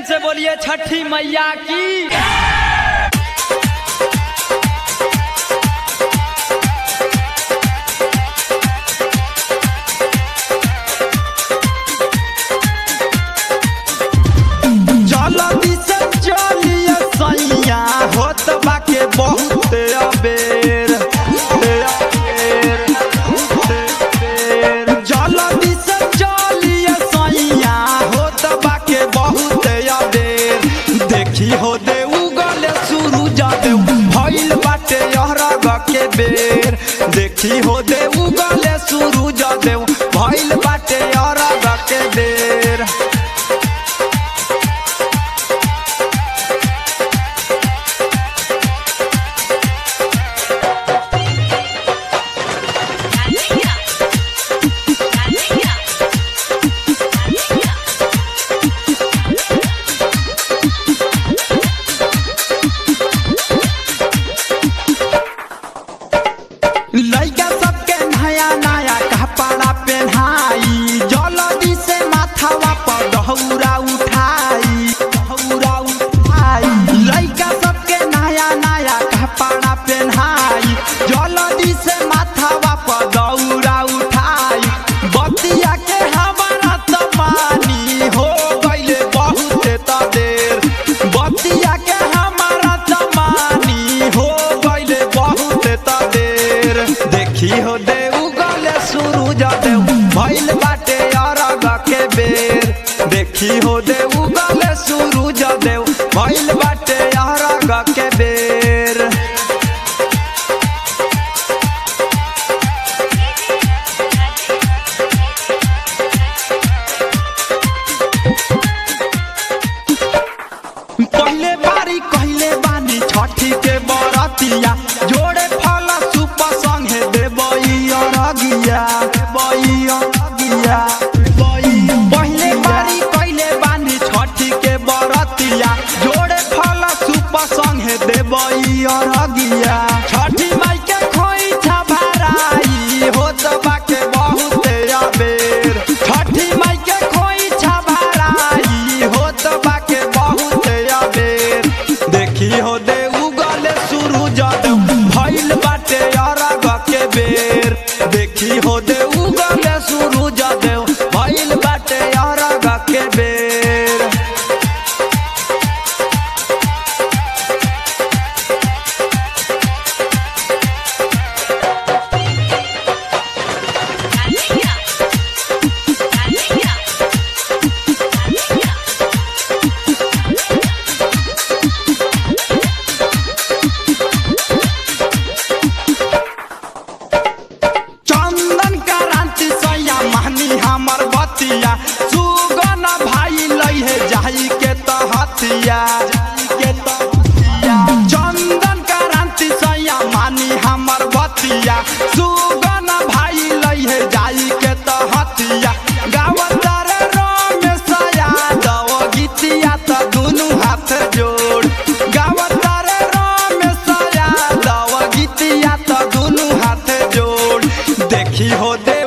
से बोलिए छठी मैया की जल्दी से चलिए सैया होत बाके बहुत अबेर अबेर, अबेर। जल्दी से चलिए सैया होत बाके बहुत अबेर देखी हो दे उगले शुरू जादे भइल बाटे अरग के बेर देखी हो दे उगले शुरू जादे भइल बाटे अरग के बेर लइका सबके नया नया कपड़ा पहनाई जल्दी से माथावा पर दहौरा उठाई दहौरा उठाई लइका सबके नया नया कपड़ा पहनाई जल्दी से माथावा पर दौरा उठाई बतिया के हमारा तो पानी हो गइले बहुत त देर बतिया के हमारा तो पानी हो गइले बहुत त देर देखी हो दे उगले शुरू जादे भइल बाटे अरग के बेर देखी हो दे उगले शुरू जादे भइल बाटे अरग के बेर पहले बारी कहले बानी छठी के बरतिया जोड़े फल सुप संगे देबई अरगिया देबई अरगिया पहले बारी कहले बानी छठी के बरतिया जोड़े फल सुप संगे देबई अरगिया छठी माई के खोई छभराई होत बाके बहुत अबेर छठी माई के खोई छभराई होत बाके बहुत अबेर देखी हो दे उगले शुरू जद भइल बाटे अरग के बेर देखी हो दे उगले शुरू जद भइल बाटे अरग के बेर चंदन क्रांति सैया महनी हमर बतिया सुगन भाई लई है जाई के तहतिया के तहतिया चंदन क्रांति सैया मानी हमर बतिया सुगन भाई लई है जाई के तहतिया गावतर रमेश यादव गीतिया त दुनु हाथ जोड़ गावतर रमेश यादव गीतिया त दुनु हाथ जोड़ देखी हो दे